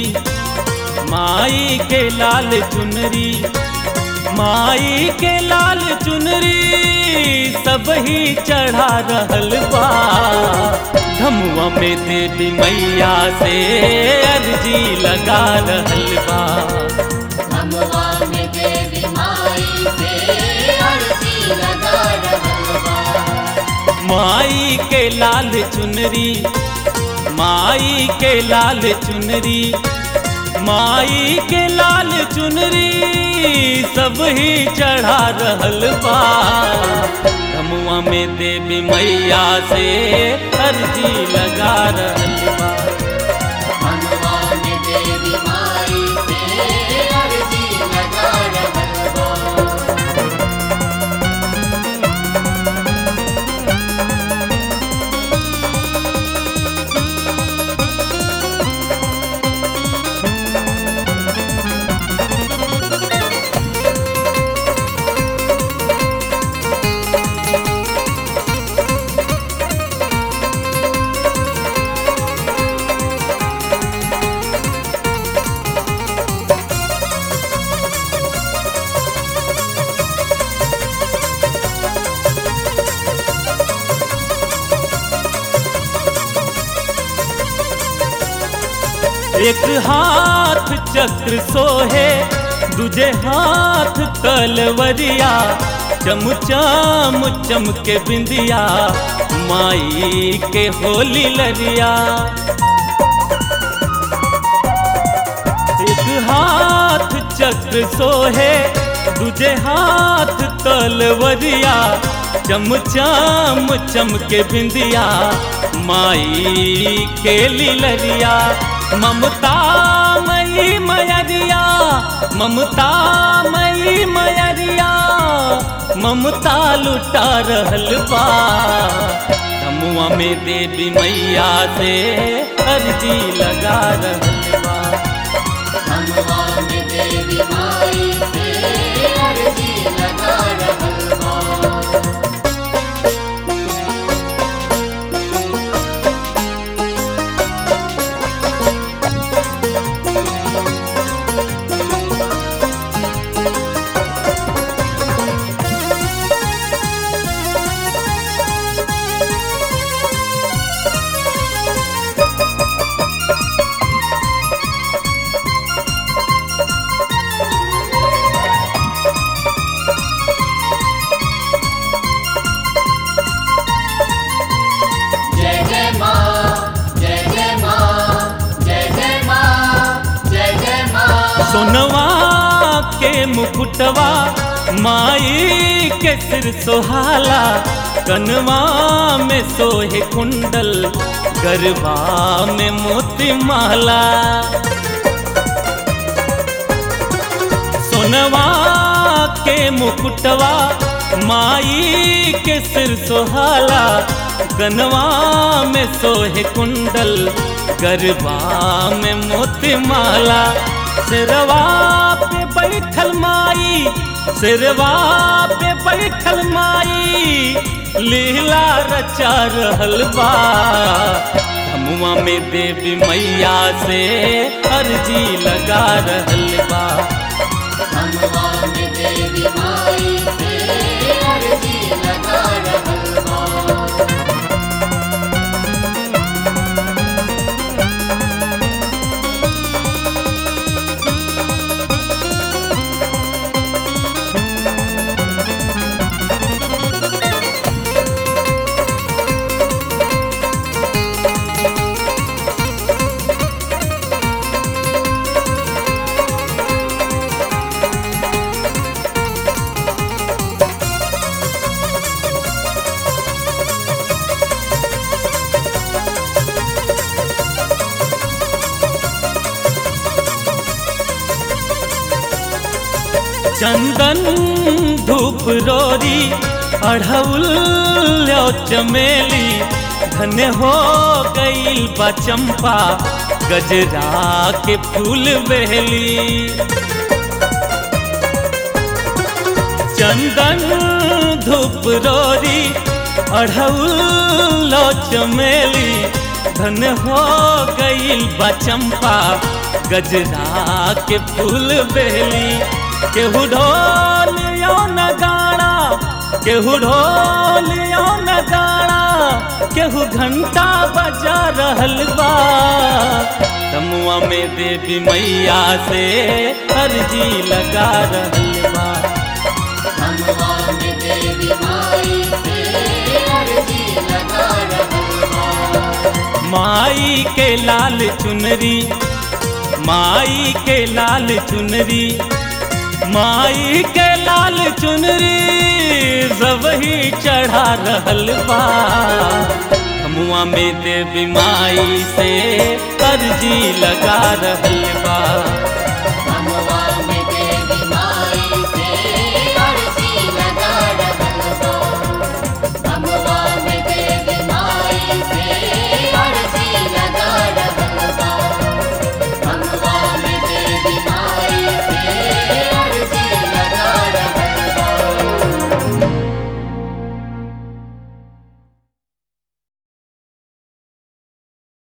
माई के लाल चुनरी माई के लाल चुनरी सब ही चढ़ा रहल बा धमुआ में देवी मैया से अर्जी लगा रहल बा धमवा में देवी माई से अर्जी लगा रहल बा माई के लाल चुनरी माई के लाल चुनरी माई के लाल चुनरी सब ही चढ़ा रहल बा धमुआ में देवी मैया से अर्जी लगा रहल बा धमवा में देवी माई से अर्जी लगा रहल बा एक हाथ चक्र सोहे दूजे हाथ तलवरिया चमचम चमके बिंदिया माई के होली लरिया एक हाथ चक्र सोहे दूजे हाथ तलवरिया चमचम चमके बिंदिया माई के लिलरिया ममता मई मयरिया ममता मई मयरिया ममता लुटा रहल बा धमुआ में देवी मैया से अर्जी लगा रहल बा धमवा में देवी माई से अर्जी लगा रहल बा जय जय माँ जय जय माँ जय जय माँ जय जय माँ सोनवा के मुकुटवा माई के सिर सोहाला कनवा में सोहे कुंडल गरबा में मोती माला सोनवा के मुकुटवा माई के सिर सोहाला गनवा में सोहे कुंडल गरबा में मोती माला सिरवा पे बैठल माई सिरवा पे बैठल माई लीला रचा रहल बा धमुआ में देवी मैया से अर्जी लगा रहल बा धमवा में देवी माई से अर्जी लगा रहल बा चंदन धूप रोरी अढ़ौल चमेली धन्य हो गईल बा चंपा गजरा के फूल बहली चंदन धूप रोरी अढ़ौल चमेली धन हो गईल बा चंपा गजरा के फूल बेली केहू ढोल यो नगाड़ा केहू ढोल यो नगाड़ा केहू घंटा बजा रहल बा तमुआ में देवी मैया से अर्जी लगा रहल बा हमवा में देवी माई से अर्जी लगा रहल बा माई के लाल चुनरी माई के लाल चुनरी माई के लाल चुनरी सब ही चढ़ा रहल बा हमुआ में देवी माई से अर्जी लगा रहल